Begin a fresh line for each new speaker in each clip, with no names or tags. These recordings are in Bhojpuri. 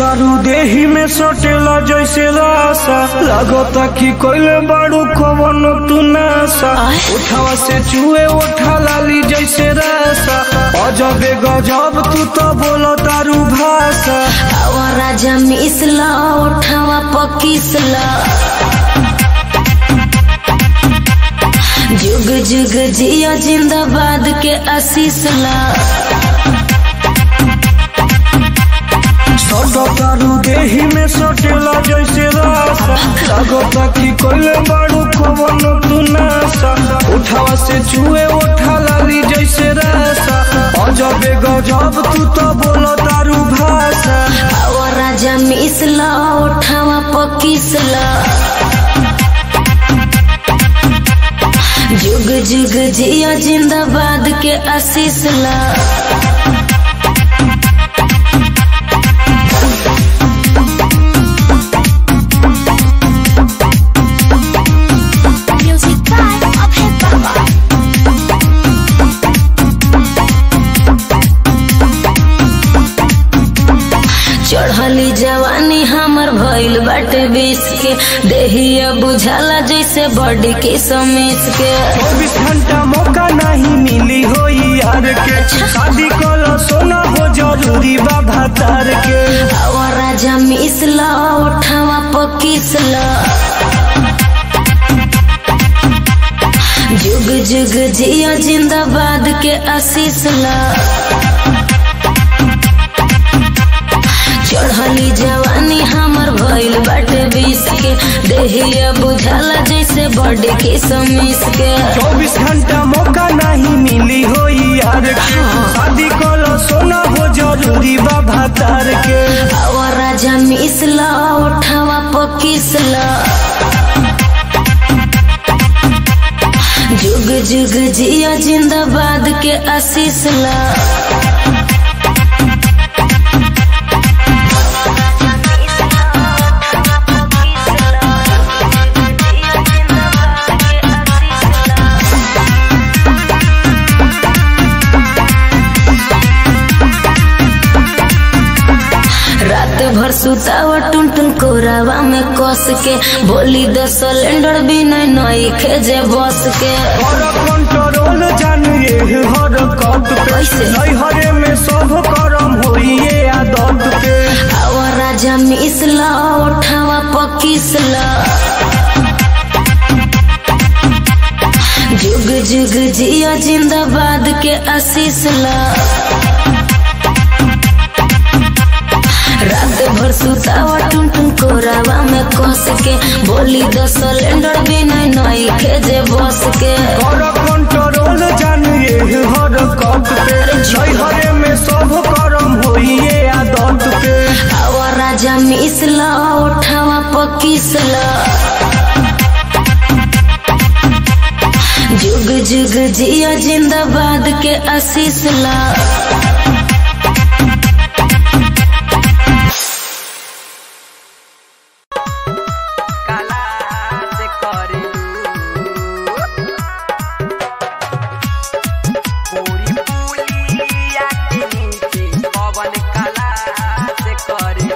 तारू देही में सटेला जैसे रासा लागता कि कोइले बाड़ू कवन तू नासा उठावा से चुए उठा लाली जैसे रासा अजबे गजब तू तो बोलो तारू भाषा
आवा राजा मिसला उठावा पकिसला जुग जुग जिया जिंदाबाद के आशीष ला
सटो तारू देही में सटेला जैसे रासा लागता कि कोइले बाड़ू कवन तू नासा उठावा से चुए उठा लाली जैसे रासा अजबे गजब तू तो बोलो तारू भाषा
आवा राजा मिसला उठावा पकिसला जुग जुग जिया जिंदाबाद के आशीष ला
Music by Abhay Baba.
चढ़ली जवानी हमर भइल बाटे बीस के देहिया बुझाला जैसे बॉडी के समीस के
चौबीस घंटा मौका नहीं मिली हो यार के शादी कलो सोना हो जरूरी बा भातार के
आवा राजा मिसला उठावा पकिसला जुग जुग जिया जिंदाबाद के आशीष ला चढ़ली जवानी हमर भइल बाटे बीस के देहिया बुझाला जैसे बॉडी के समीस के
चौबीस घंटा मौका नहीं मिली हो यार के शादी कलो सोना हो जरूरी बा भातार के
आवा राजा मिसला उठावा पकिसला जुग जुग जिया जिंदाबाद के आशीष ला रात भर सुतावा टुन टुन कोरावा में कस के बोली द सिलेंडर भी नहीं नई खेजे बस के
और कंट्रोल जानिए हर कट पे
कैसे?
नैहरे में सब करम होइए आदत पे
आवा राजा मिसला उठावा पकिसला जुग जुग जिया जिंदाबाद के आशीष ला रात भर सुतावा टुन टुन कोरावा में कस के बोली द सिलेंडर भी नहीं नई खेजे बस के
और कंट्रोल जानिए हर कट पे नैहरे में सब करम होइए आदत पे
आवा राजा मिसला उठावा पकिसला जुग जुग जिया जिंदाबाद के आशीष ला
काला से करे पूरी पुलिया के नीचे पवन काला से करे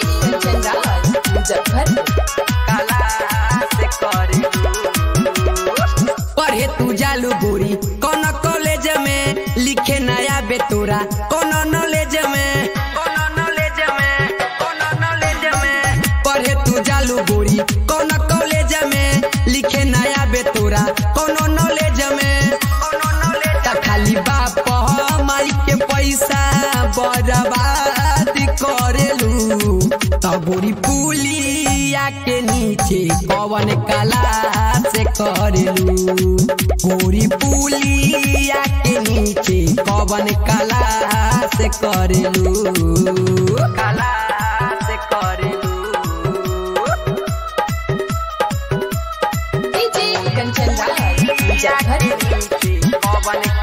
काला से करे पढ़े तू जालू बुरी कौन कॉलेज में लिखे नया बेतुरा कौन नॉलेज में कौन नॉलेज में कौन नॉलेज में पढ़े तू जालू बुरी कौन कॉलेज में लिखे नया बेतुरा कौन नॉलेज में कौन नॉलेज त खाली बाप माई के पैसा बर्बाद करेलू तबुरी पुलिया के नीचे कवन कला से करेलू गोरी पुलिया के नीचे कवन कला से करेलू कला से करेलू पुलिया के नीचे कवन